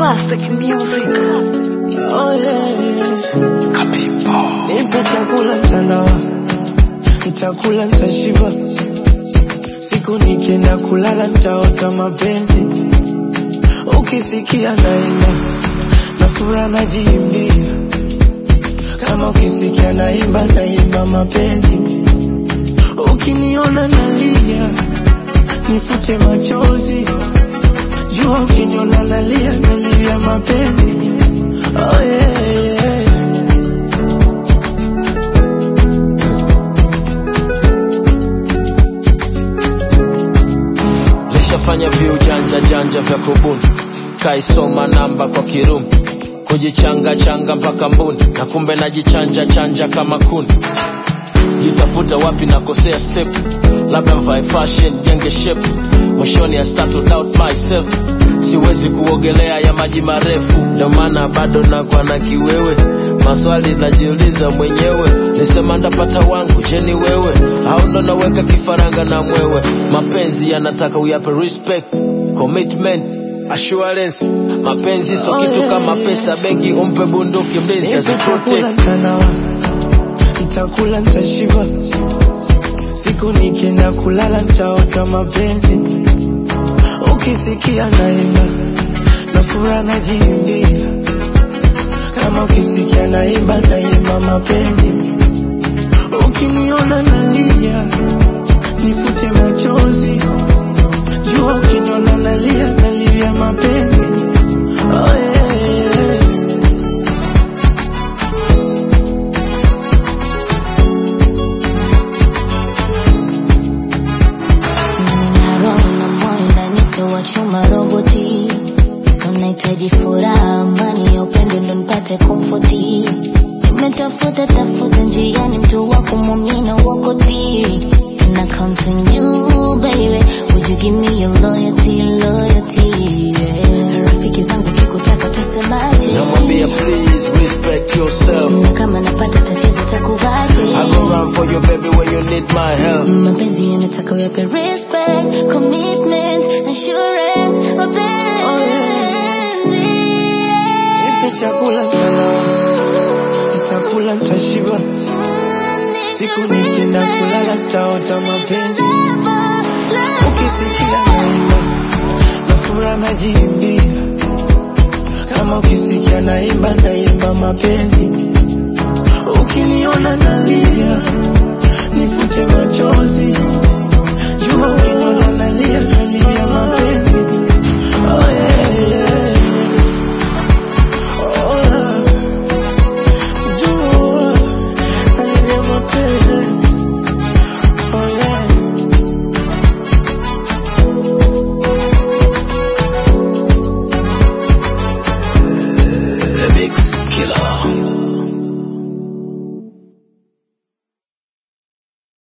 Classic music. Oh yeah. Nipe chakula mtandao, nitakula nitashiba. Siku nikienda kulala nitaota mapenzi. Ukisikia naimba na furaha najiimbia, kama ukisikia naimba naimba mapenzi. Ukiniona nalia nifute machozi, jua ukiniona nalia nalia mapenzi. Oh yeah, yeah. lishafanya viujanja janja vya kubuni kaisoma namba kwa kirumi kujichanga changa mpaka mbuni na kumbe najichanja chanja kama kuni jitafuta wapi nakosea step labda mvae fashion jenge shape mwishoni I start to doubt myself siwezi kuogelea ya maji marefu ndio maana bado nakwa na kiwewe maswali najiuliza mwenyewe nisema ndapata wangu je ni wewe au ndo naweka kifaranga na mwewe mapenzi yanataka uyape respect commitment assurance mapenzi so Oh, kitu yeah, kama yeah. pesa benki umpe bunduki mlinzi Nipe chakula aziprotect mtandao, nitakula nitashiba. Siku nikienda kulala nitaota mapenzi. Ukisikia naimba na furaha najiimbia, kama ukisikia naimba naimba mapenzi. Ukiniona nalia nifute machozi,